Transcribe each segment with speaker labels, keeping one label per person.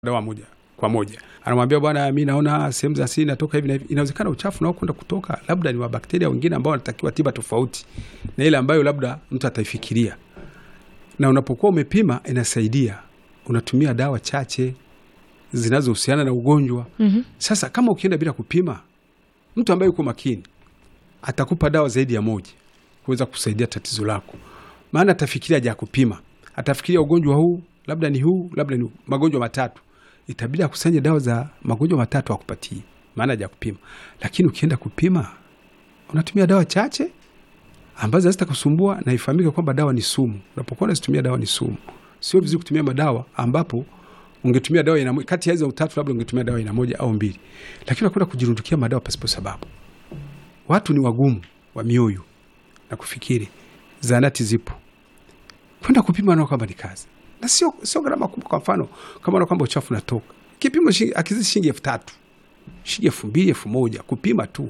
Speaker 1: dawa moja kwa moja, anamwambia bwana, mi naona sehemu za siri natoka hivi na hivi. Inawezekana uchafu nao kwenda kutoka labda ni wa bakteria wengine ambao wanatakiwa tiba tofauti na ile ambayo labda mtu ataifikiria. Na unapokuwa umepima, inasaidia unatumia dawa chache zinazohusiana na ugonjwa.
Speaker 2: Mhm.
Speaker 1: Sasa kama ukienda bila kupima, mtu ambaye yuko makini atakupa dawa zaidi ya moja kuweza kusaidia tatizo lako, maana atafikiria haja ya kupima, atafikiria ugonjwa huu labda ni huu, labda ni huu. magonjwa matatu, itabidi akusanye dawa za magonjwa matatu akupatie, maana haja ya kupima. Lakini ukienda kupima, unatumia dawa chache ambazo hazitakusumbua na ifahamike kwamba dawa ni sumu. Unapokuwa unazitumia dawa ni sumu, sio vizuri kutumia madawa ambapo ungetumia dawa ina kati ya hizo utatu, labda ungetumia dawa ina moja au mbili, lakini unakwenda kujirundukia madawa pasipo sababu. Watu ni wagumu wa mioyo na kufikiri. Zahanati zipo, kwenda kupima nao kwamba ni kazi na sio sio gharama kubwa. Kwa mfano kama na kwamba uchafu unatoka, kipimo shilingi akizidi shilingi elfu tatu shilingi elfu mbili elfu moja kupima tu,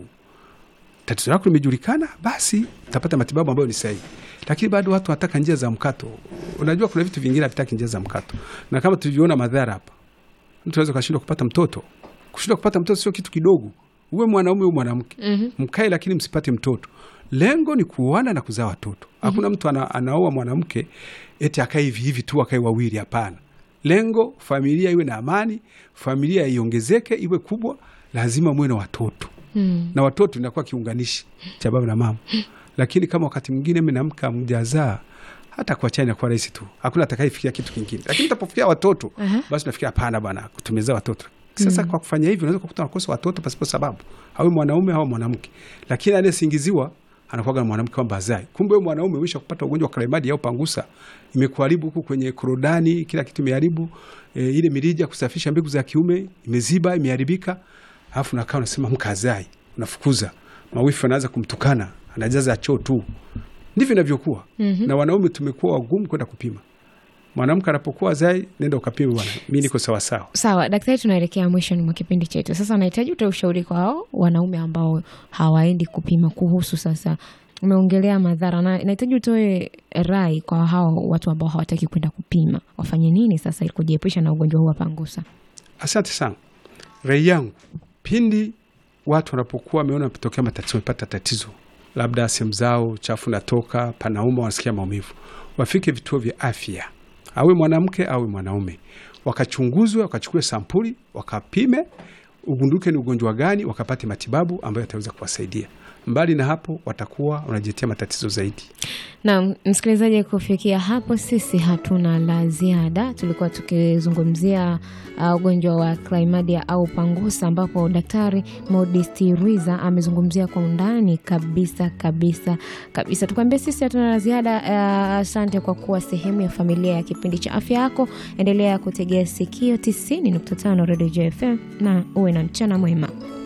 Speaker 1: tatizo lako limejulikana, basi utapata matibabu ambayo ni sahihi. Lakini bado watu wanataka njia za mkato. Unajua kuna vitu vingine havitaki njia za mkato, na kama tulivyoona madhara hapa, mtu anaweza kashindwa kupata mtoto. Kushindwa kupata mtoto sio kitu kidogo, uwe mwanaume uwe mwanamke
Speaker 2: Mhm.
Speaker 1: mkae lakini msipate mtoto. Lengo ni kuoana na kuzaa watoto. Hakuna mtu ana, anaoa mwanamke eti akae hivi hivi tu akae wawili. Hapana, lengo familia iwe na amani, familia iongezeke iwe kubwa, lazima muwe na watoto
Speaker 2: Mm.
Speaker 1: na watoto inakuwa kiunganishi cha baba na mama. Lakini kama wakati mwingine mnamka mjazaa, hata kuachana inakuwa rahisi tu, hakuna atakayefikia kitu kingine. Lakini utapofikia watoto
Speaker 2: Aha.
Speaker 1: basi unafikia hapana bwana, tumezaa watoto sasa. Kwa kufanya hivyo, unaweza kukuta unakosa watoto pasipo sababu, awe mwanaume au mwanamke. Lakini anayesingiziwa anakuwa na mwanamke kwamba azai, kumbe wewe mwanaume umesha kupata ugonjwa wa klaimadi au pangusa, imekuharibu huku kwenye korodani, kila kitu imeharibu. E, ile mirija kusafisha mbegu za kiume imeziba, imeharibika, alafu nakaa unasema mkazai, unafukuza mawifi, anaanza kumtukana, anajaza choo tu. Ndivyo inavyokuwa
Speaker 2: Mhm.
Speaker 1: na wanaume tumekuwa wagumu kwenda kupima. Mwanamke anapokuwa zai, nenda ukapime bwana, mi niko sawasawa.
Speaker 2: Sawa daktari, tunaelekea mwishoni mwa kipindi chetu. Sasa nahitaji utoe ushauri kwa hao wanaume ambao hawaendi kupima kuhusu sasa, umeongelea madhara na nahitaji utoe rai kwa hao watu ambao hawataki kwenda kupima, wafanye nini sasa ili kujiepusha na ugonjwa huu wa pangusa?
Speaker 1: Asante sana rai yangu, pindi watu wanapokuwa wameona tokea matatizo, wamepata tatizo, labda sehemu zao chafu natoka, panauma, wanasikia maumivu, wafike vituo vya afya, awe mwanamke awe mwanaume, wakachunguzwe, wakachukue sampuli, wakapime, ugunduke ni ugonjwa gani, wakapate matibabu ambayo yataweza kuwasaidia. Mbali na hapo, watakuwa wanajiletea matatizo zaidi.
Speaker 2: Na msikilizaji, kufikia hapo sisi hatuna la ziada. Tulikuwa tukizungumzia uh, ugonjwa wa chlamydia au pangusa, ambapo Daktari Modesti Rwiza amezungumzia kwa undani kabisa kabisa kabisa. Tukwambia sisi hatuna la ziada. Uh, asante kwa kuwa sehemu ya familia ya kipindi cha afya yako. Endelea kutegea sikio 90.5 Radio JFM na uwe na mchana mwema.